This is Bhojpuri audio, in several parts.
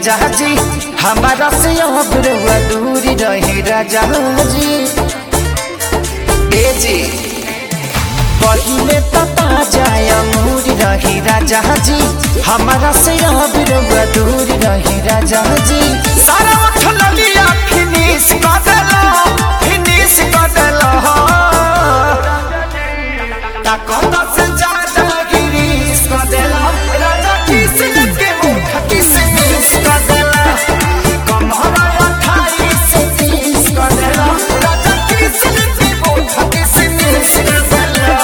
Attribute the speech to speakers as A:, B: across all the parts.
A: राजा जी हमारा से अब रउआ दूरी रही राजा जी ए जी पहिले पता जाया मूरी रही राजा जी हमारा से अब रउआ दूरी रही राजा जी सारा उठल लिया फिनिश कर देला फिनिश कर देला ताकत से ज्यादा गिरीश कर देला राजा किसने के मुख किसमिस कर देला कमरा अठाईस से तीस कर देला राजा किसने के मुख किसमिस कर देला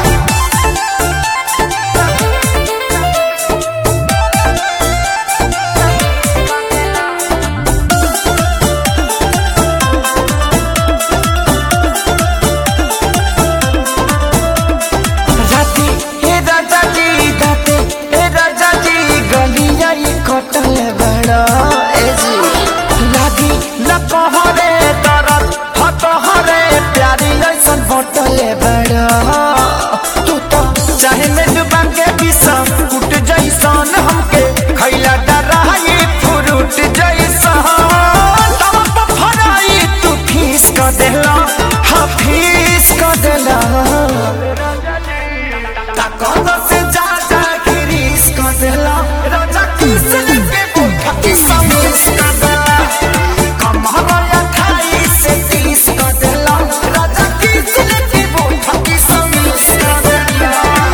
A: राती हे राजा जी दाते हे राजा जी गलिया ये कटल बड़ा ए जी लागी न कहरे दरद ह कहरे प्यारी ऐसन बटल बड़ा तू तो चाहे में डुबा के विषम उठ जैसन हमके खैला डराई फ्रूट जैसन तब पर फराई तू फीस कर देला हाँ फीस कर देला ताकत से ज्यादा गिरीश कर देला राजा किसने के मुख किसमिस कर देला कमरा अठाईस से तीस कर देला राजा किसने के मुख किसमिस कर देला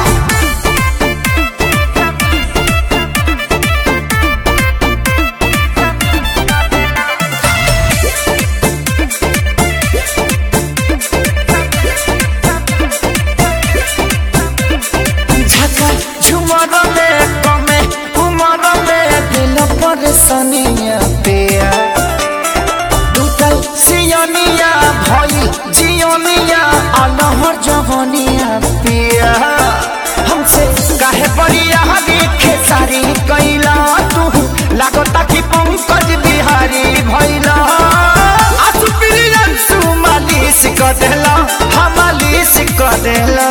A: झका झुमर में कमे उमर में दिल पर सनिया पिया टूटल सियनिया भई जियनिया अलहर जवनिया पिया हमसे काहे बड़िया देखे सारी कैला तू लागता कि पंकज बिहारी भैला आसु प्रियंसु मालिश कर देला हम मालिश कर देला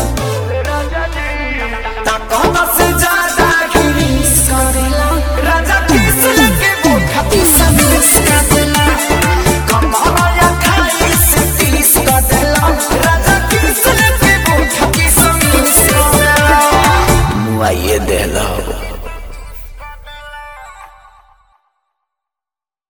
A: ताकत से ज्यादा गिरीश करेला राजा किसने के मुख किसमिस कर देला कमरा अठाईस से तीस कर देला राजा किसने के मुख किसमिस कर देला
B: मुआइए देला